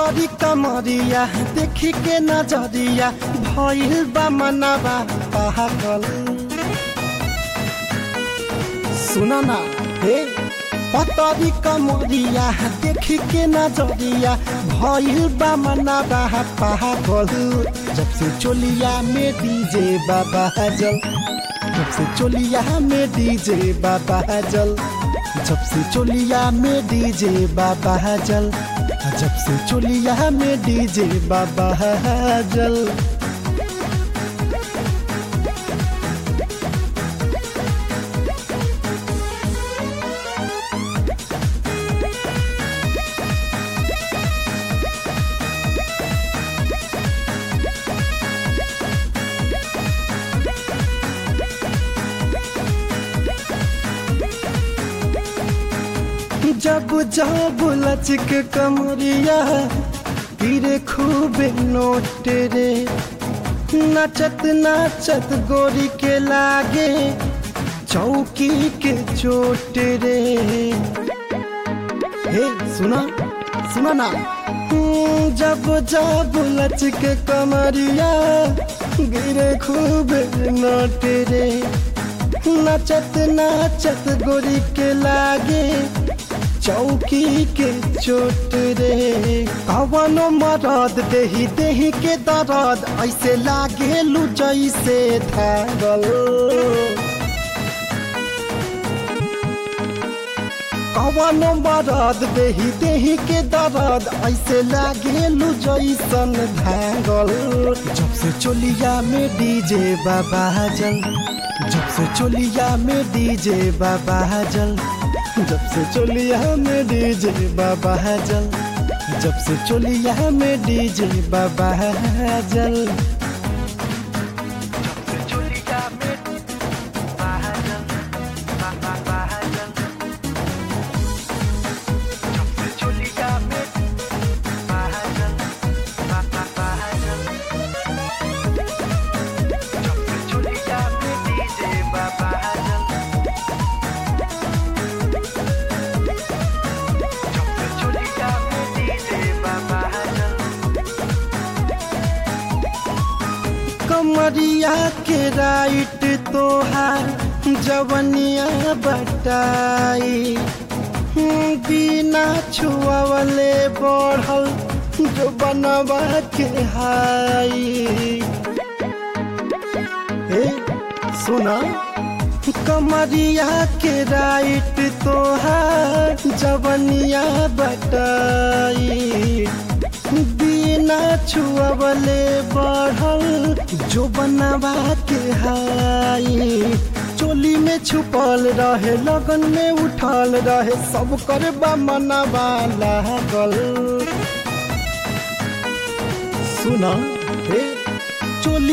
पतरी कमरिया देखी के नजरिया भइल बा मनवा पागल सुना ना हे पतरी कमरिया देखी के नजरिया भइल बा मनवा पागल जब से चोलिया में डीजे बाबा जल जब से चोलिया में डीजे बाबा जल जब से चोलिया में डीजे बाबा जल जब से चोलिया में डीजे बाबा जल जब जब लचक कमरिया गिरे खूब नोट रे नचत नचत गोरी के लागे चौकी के चोट रे हे सुना सुना ना हम्म, जब जब लचक कमरिया गिरे खूब नोट रे नचत नचत गोरी के लागे चौकी के चोट रे कवनो मरद देही देही के दर्द ऐसे लागे लू जैसे धागल कवनो मरद देही देही के दर्द ऐसे लागे लू जैसन धागल जब से चोलिया में डीजे बाबा जल जब से चोलिया में डीजे बाबा जल जब से चोलिया में डीजे बाबा जल जब से चोलिया में डीजे बाबा जल कमरिया के राइट तोहार जवनिया बटाई बिना छुआवले बढ़ल जो बनवा के हाई ए सुना कमरिया के राइट तोहार जवनिया बटाई बिना छुअबले बढ़ल जो बनवा के हाई चोली में छुपल रहे लगन में उठल रहे सब कर मनवा लागल सुना हे